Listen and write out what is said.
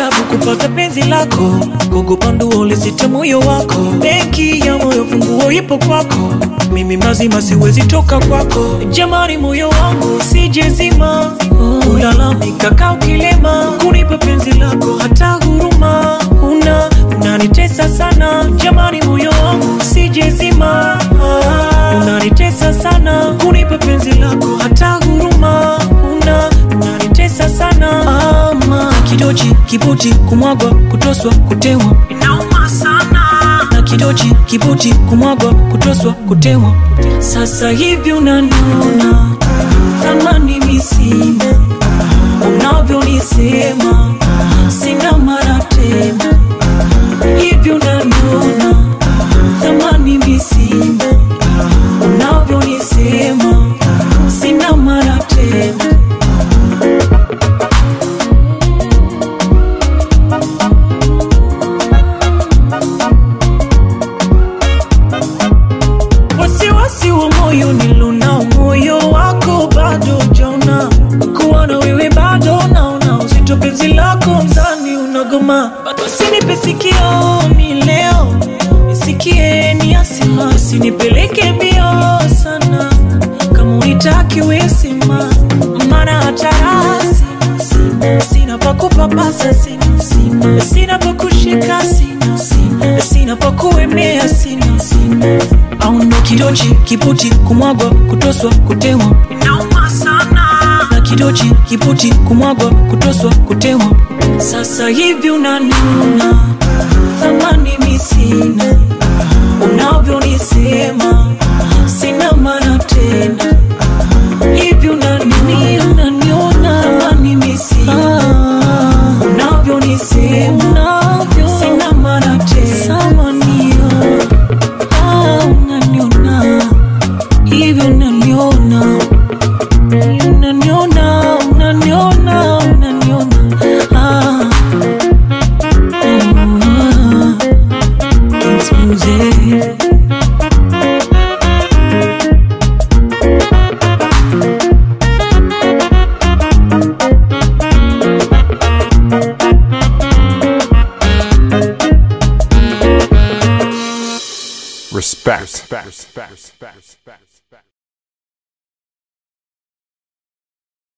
tabu kupata penzi lako, kukupa nduo lisite moyo wako. Benki ya moyo funguo ipo kwako, mimi mazima siwezi toka kwako. Jamani, moyo wangu usijezima, ulalamika kaa ukilema, kunipa penzi lako hata huruma una unanitesa sana. Jamani, moyo wangu usijezima, unanitesa sana, kunipa penzi lako hata huruma una unanitesa sana. Ama kidochi kibuti kumwagwa kutoswa kutewa inauma sana, na kidochi kibuti kumwagwa kutoswa kutewa. Sasa hivi unaniona thamani misina, unavyonisema sina mara tena, hivi unaniona thamani misina, unavyonisema sina mara tena. wasiwasi wa moyo nilonao, moyo wako bado jaona, kuwa na wewe bado naona uzito, penzi lako mzani unagoma, usinipe sikio mi leo nisikie ni asima, usinipeleke mbio sana, kama unitaki wesima, maana hata rasi sina, sina pa kupapasa sina, sina, sina pa kushika sina, sina, sina pa kuemea sina, sina au ndo kidochi kiputi kumwagwa kutoswa kutewa inauma sana na kidochi kiputi kumwagwa kutoswa kutewa sasa hivi unaniona thamani misina unavyonisema sina maana tena hivi unaniona unaniona thamani misina unavyonisema sina maana tena samanio Ah, unaniona hivyo unaniona unaniona unaniona unaniona ah. Ah. It's music. Respect. Respect. Respect. Respect.